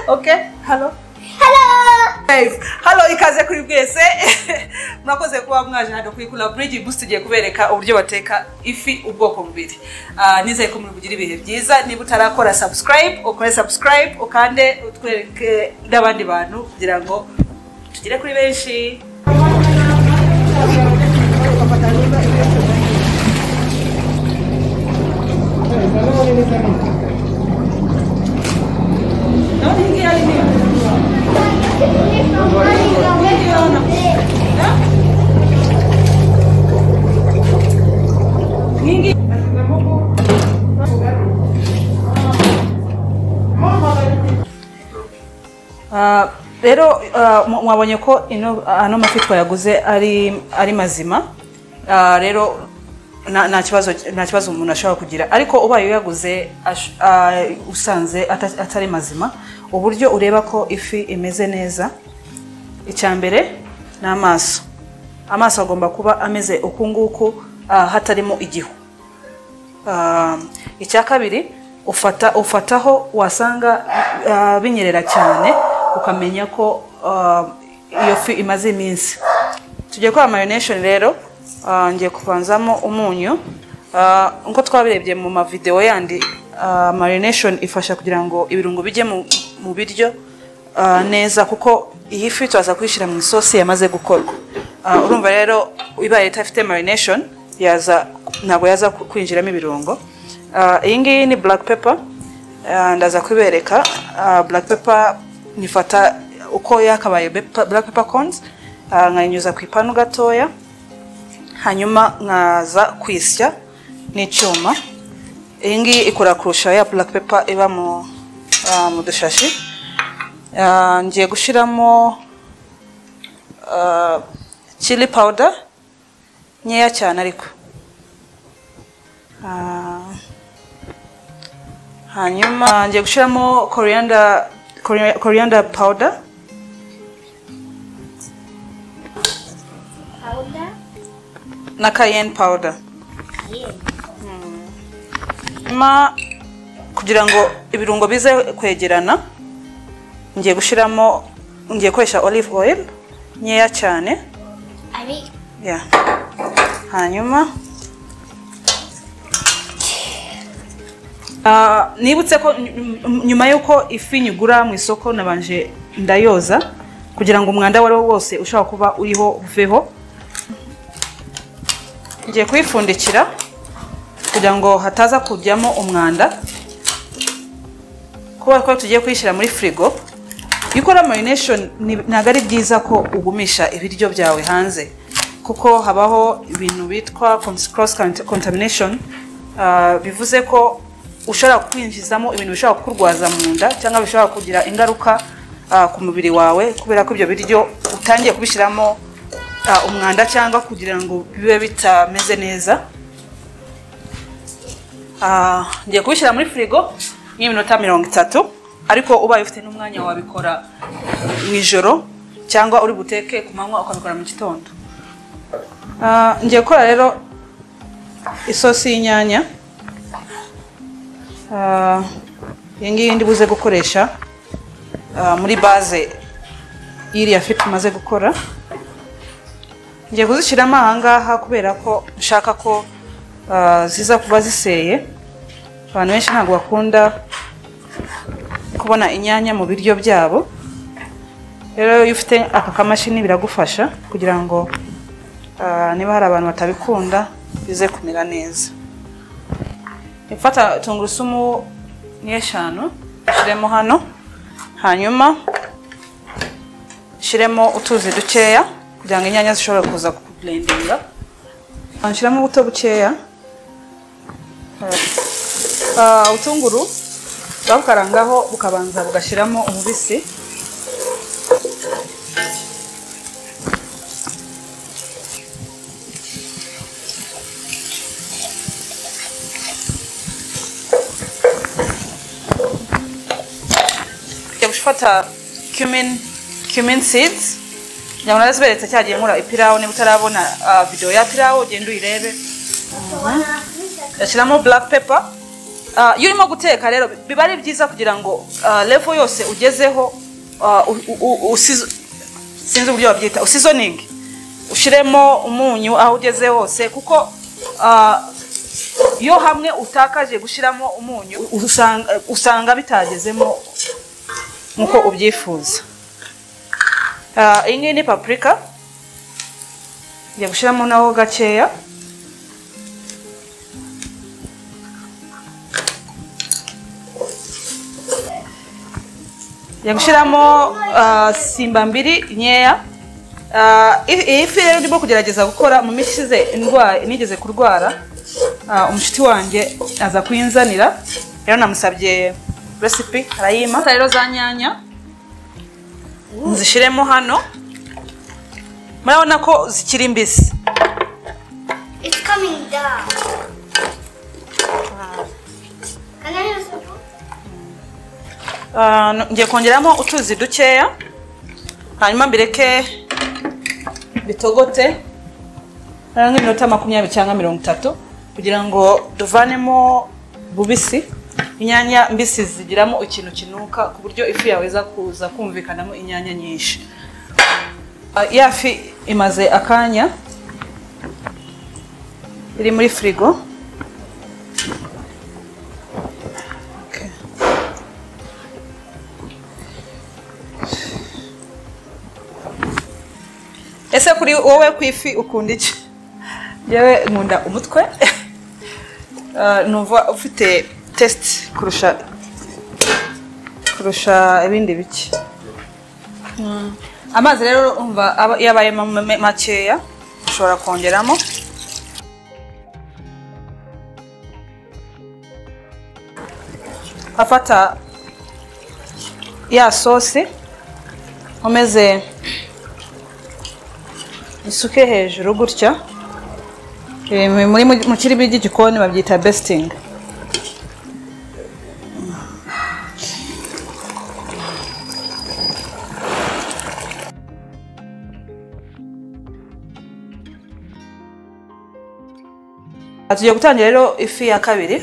okay halo Guys, halo ikaze kuri bwese murakoze kuba mwaje hano kuri kula bridge boost tugiye kubereka uburyo bateka ifi ubwoko bubiri Ah, nizeye ko muri bugira ibihe byiza niba utarakora subscribe ukore subscribe ukande utwereke n'abandi bantu kugira ngo tugere kuri benshi Nani ngiye ari niyo? Nyingi. Ah, rero ah, mu- mwabonye ko ino ano mafi twayaguze ari ari mazima Ah, rero nta nta kibazo nta kibazo umuntu ashobora kugira ariko ubaye uyaguze ash- ah, usanze ata- atari mazima uburyo ureba ko ifi imeze neza icya mbere ni amaso amaso agomba kuba ameze uku nguku ah, hatarimo igihu Ah, icya kabiri ufata ufataho wasanga ah, binyerera cyane ukamenya ko ah, iyo fi imaze iminsi tugiye kora mayonation rero ah, ngiye kuvanzamo umunyu Ah, nko twabirebye mu mavideo yandi ah, mayonation ifasha kugira ngo ibirungo bijye mu, mu biryo ah, neza kuko iyi fi turaza kuyishyira mu isosi yamaze gukorwa Ah, urumva rero ibaye idafite marination yaza ntabwo yaza ku- kwinjiramo ibirungo Ah, iyi ngiyi ni black pepper Ah, ndaza kubereka Ah, black pepper nyifata uko yakabaye bepa- black pepper corns Ah, nkayinyuza ku ipanu gatoya hanyuma nkaza kwisya n'icyuma iyi ngiyi ikora kurusha ya black pepper iba mu ah, mu dushashi Ah, ngiye gushyiramo ah, chili powder nkeya cyane ariko Ah, hanyuma ah, ngiye gushyiramo coriander coria- coriander powder na cayenne powder hanyuma kugira ngo ibirungo bize kwegerana ngiye gushyiramo ngiye gukoresha olive oil nkeya cyane ya hanyuma Ah, nibutse ko ny- ny- nyuma y'uko ifi nyigura mu isoko nabanje ndayoza kugira ngo umwanda uwo ari wo wose ushobora kuba uriho uveho ngiye kuyipfundikira kugira ngo hataza kujyamo umwanda kubera ko tugiye kuyishyira muri firigo iyo ukora marination ni- ntabwo ari byiza ko ugumisha ibiryo byawe hanze kuko habaho ibintu bitwa cons- cross cont- contamination Ah, bivuze ko ushobora kwinjizamo ibintu bishobora kukurwaza mu nda cyangwa bishobora kugira ingaruka ah, ku mubiri wawe kubera ko ibyo biryo utangiye kubishyiramo ah, umwanda cyangwa kugira ngo bibe bitameze neza Ah, ngiye kubishyira muri firigo y'iminota mirongo itatu ariko ubaye ufite n'umwanya wabikora mu ijoro cyangwa uri buteke ku manywa ukabikora mu gitondo Ah, ngiye gukora rero isosi y'inyanya Ah, iyi ngiyi ndi buze gukoresha ah, muri baze y'iriya fi tumaze gukora ngiye kuzishyiramo aha ngaha kubera ko nshaka ko ah, ziza kuba ziseye abantu benshi ntabwo bakunda kubona inyanya mu biryo byabo rero iyo ufite aka kamashini biragufasha kugira ngo ah, niba hari abantu batabikunda bize kumera neza ifata tungurusumu ni eshanu ushyiremo hano hanyuma ushyiremo utuzi dukeya kugira ngo inyanya zishobore kuza kukurendinga nshyiramo ubuto bukeya Ah, ubutunguru babukarangaho bukabanza bugashyiramo umubisi Ngiye gufata cumin cumin seeds ngira ngo naraziberetse cyagiye nkora ipirawu niba utarabona ah, video ya pirawu ugenda uyirebe Wow. gashyiramo black pepper Ah, iyo urimo guteka rero biba ari byiza kugira ngo ah, level yose ugezeho ah, u- u- u- usizo- sinzi uburyo babyita usizoningi ushyiremo umunyu aho ugeze hose kuko ah, iyo hamwe utakaje gushyiramo umunyu usanga, usanga bitagezemo nk'uko ubyifuza Ah, iyi ngiyi ni papurika ngiye gushyiramo naho gakeya ngiye gushyiramo ah, simba mbiri nkeya Ah, i- iyi fi rero ndimo kugerageza gukora mu minsi ishize indwara nigeze kurwara Ah, umushuti wanjye aza kuyinzanira rero namusabye resipi arayima rero za nyanya nzishyiremo hano murabona ko zikiri mbisi It's coming down. Can I have some food? Ah, no- ngiye kongeramo utuzi dukeya hanyuma mbireke bitogote ari nk'iminota makumyabiri cyangwa mirongo itatu kugira ngo tuvanemo bubisi inyanya mbisi zigiramo ikintu kinuka ku buryo ifu yawe iza kuza kumvikanamo inyanya nyinshi Ah, ya fi imaze akanya iri muri firigo Okay. ese kuri wowe ku ifi ukunda iki yewe nkunda umutwe Ah, numva ufite test kurusha kurusha ibindi bike Mm. amazi rero umva aba- iyo abaye ma- ma- makeya ushobora kongeramo afata ya sosi umeze isuke hejuru gutya Eh, mu- muri mu- mu kirimi ry'igikoni babyita besting tugiye gutangira rero ifi ya kabiri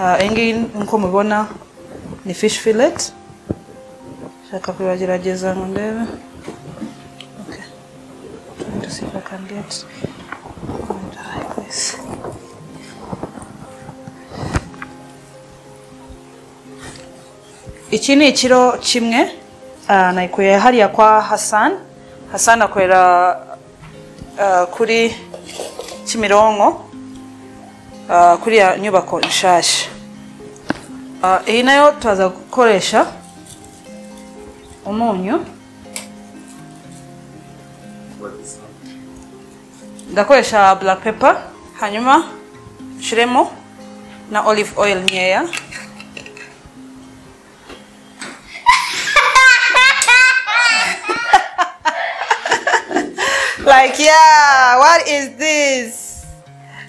Ah, iyi ngiyi nk'uko mubibona ni fish fillet shaka kubagerageza ngo ndebe okay. Trying to see if I can get and hide this. iki ni ikiro kimwe ah, nayikuye hariya kwa Hassan Hassan akorera ah, kuri Kimironko ah, kuri ya nyubako nshasha Ah, iyi nayo turaza gukoresha umunyu ndakoresha black pepper hanyuma nshiremo na olive oil nkeya like yeah what is this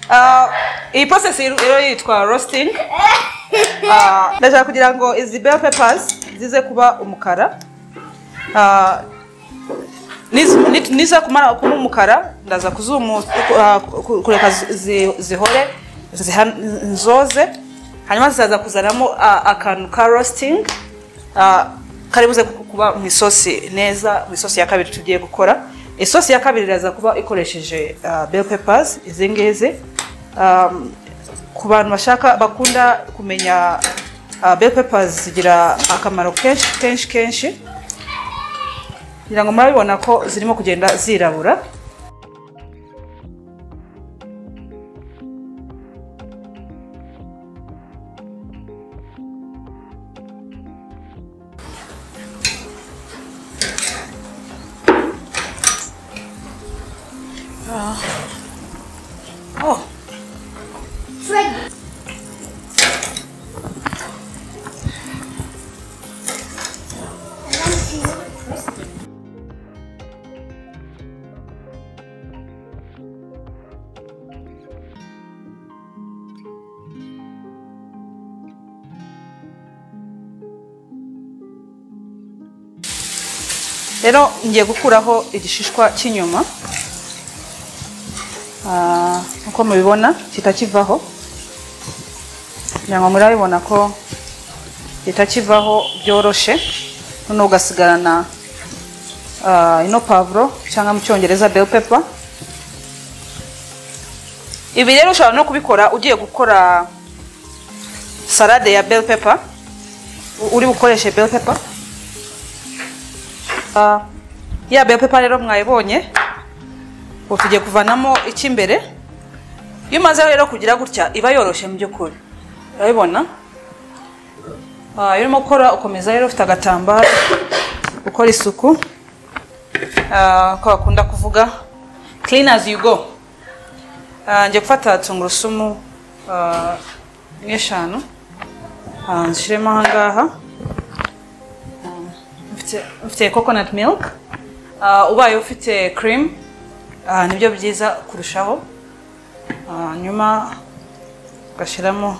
Uh, iyi process rero rero yitwa roasting Ah, ndashaka kugira ngo izi bell peppers zize kuba umukara Ah, niz- ni- niza kumara kuba umukara ndaza kuzumu ah, ku- kureka zi- zi- zihore ziha- nzoze hanyuma zizaza kuzanamo ah, akantu ka roasting ah, karibuze ku- kuba mu isosi neza mu isosi ya kabiri tugiye gukora isosi ya kabiri iraza kuba ikoresheje ah, bell peppers izi ngizi Um, ku bantu bashaka bakunda kumenya ah, bell peppers zigira akamaro kenshi kenshi kenshi ngira ngo murabibona ko zirimo kugenda zirabura Ah. Oh, Fred, rero ngiye gukuraho igishishwa cy'inyuma Ah, nk'uko mubibona kita kivaho nyango mulabibonako etakivaho byoroshe nono ogasigala na ah, ino pavuro cyangwa mu cyongereza bell pepper ibi rero ushobora no kubikora ugiye gukora salade ya bell pepper U- uri bukoreshe bell pepper Ah, ya bell pepper rero mwayibonye ubu tugiye kuvanamo icy'imbere iyo umaze rero kugira gutya iba yoroshye mu by'ukuri urabibona Ah, iyo urimo gukora ukomeza rero ufite agatambaro ukora isuku Ah, ko bakunda kuvuga clean as you go Ah, ngiye gufata tungurusumu ah, nk'eshanu Ah, nzishyiremo aha ngaha mfite- mfite coconut milk Ah, ubaye ufite cream ah, nibyo byiza kurushaho Ah, nyuma ugashyiramo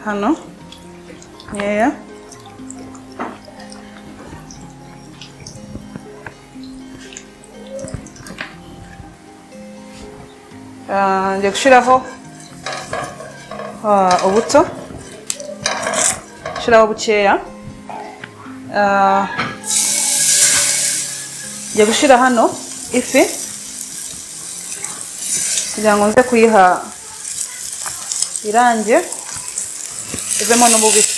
hano nkeya Ah, ngiye gushyiraho ah, ubuto gushyiraho bukeya Ah, ngiye gushyira hano ifi kugira ngo nze kuyiha irange ivemo n'ububisi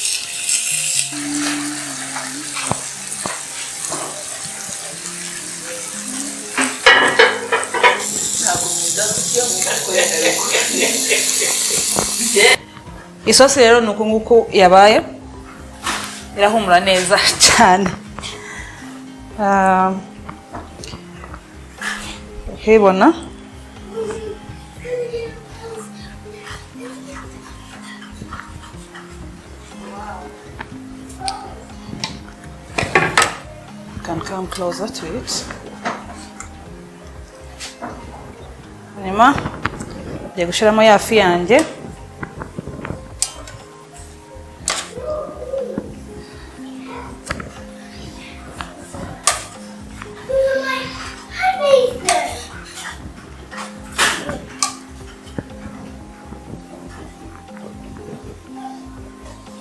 isosi rero ni uku nguku yabaye irahumura neza cyane Ah, ukibona can come closer to it. Hanyuma ngiye gushyiramo ya fi yanjye.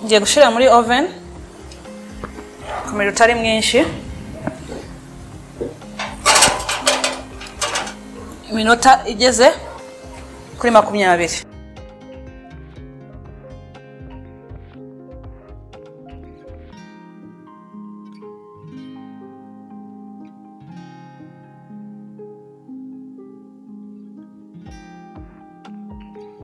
Ngiye gushyira muri oven ku miriro utari mwinshi. Iminota igeze kuri makumyabiri.